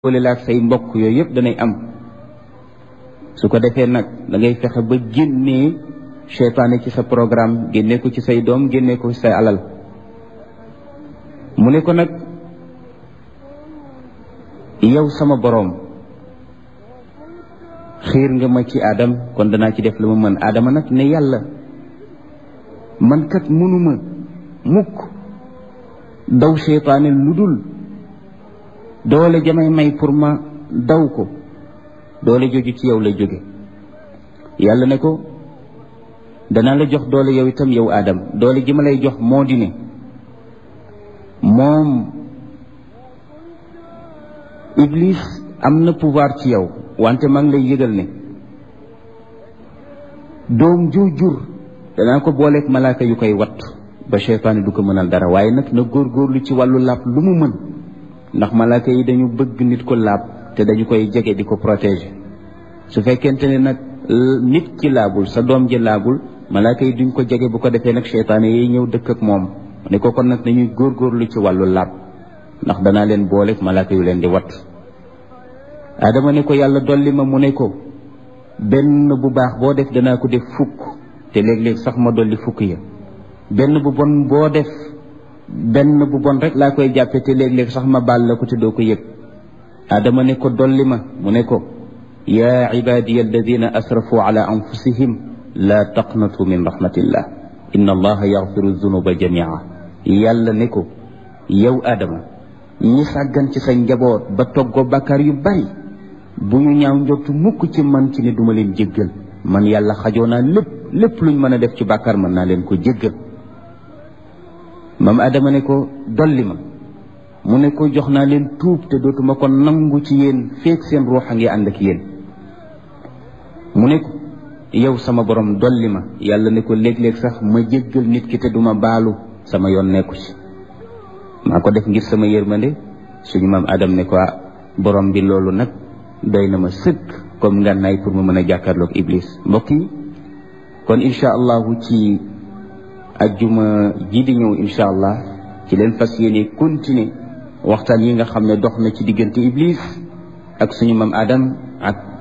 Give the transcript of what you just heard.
wala la ak say mbokk yooyu yëpp danay am su ko defee nag da ngay fexe ba génnee seytaane ci sa programme génne ko ci say doom génne ko ci say alal mu ne ko nag yow sama boroom xiir nga ma ci aadam kon danaa ci def la ma mën aadama nag ne yàlla man kat mënuma mukk daw seytaane lu dul doole jamay may pour ma daw ko doole jooju ci yow lay jóge yàlla ne ko danaa la jox doole yow itam yow aadam doole ji ma lay jox moo di ne moom iblis am na pouvoir ci yow wante maa ngi lay yëgal ne doom ju jur danaa ko booleeg malaaka yu koy wat ba seytaane du ko mënal dara waaye nag na góorgóorlu ci wàllu làpp lu mu mën ndax malaaka yi dañu bëgg nit ko laab te dañu koy jege di ko protéger su fekkente ne nag nit ki laabul sa doom ji laabul malaaka yi duñ ko jege bu ko defee nag seytaane yi ñëw dëkk ak moom ne ko kon nag nañuy góorgóorlu ci wàllu laab ndax danaa leen booleeg malaaka yu leen di wat adama ne ko yàlla dolli ma mu ne ko benn bu baax boo def danaa ko def fukk te léeg-léeg sax ma dolli fukk ya benn bu bon boo def benn bu bon rek laa koy jàppe te léeg-léeg sax ma baal la ko te doo ko yëg adama ne ko dolli ma mu ne ko yaa ibadiya alladina asrafu ala anfusihim laa taqnatu min rahmatillah inna allaha yaxfiru dunuba jamia yàlla ne ko yow adama ñi sàggan ci sa njaboot ba toggoo bàkkaar yu bari bu ñu ñaaw njortu mukk ci man ci ne duma leen jéggal man yàlla xajoo naa lépp lépp luñ mën a def ci bàkkaar mën naa leen ko jéggal maam adama ne ko dolli ma mu ne ko jox naa leen tuub te dootuma ko nangu ci yéen feek seen ruux a ngi ànd ak yéen mu ne ko yow sama borom dolli ma yàlla ne ko léeg-léeg sax ma jéggal nit ki te duma baalu sama yoon nekku ci maa ko def ngir sama yërmande suñu maam adam ne ko borom bi loolu nag doy na ma sëkk comme ngànnaay pour ma mën a jàkkaarloog iblis mbokk yi kon incha allahu ci ajjuma ji di ñëw incha allah ci leen fas yéene continuer waxtaan yi nga xam ne dox na ci diggante iblis ak suñu maam adam ak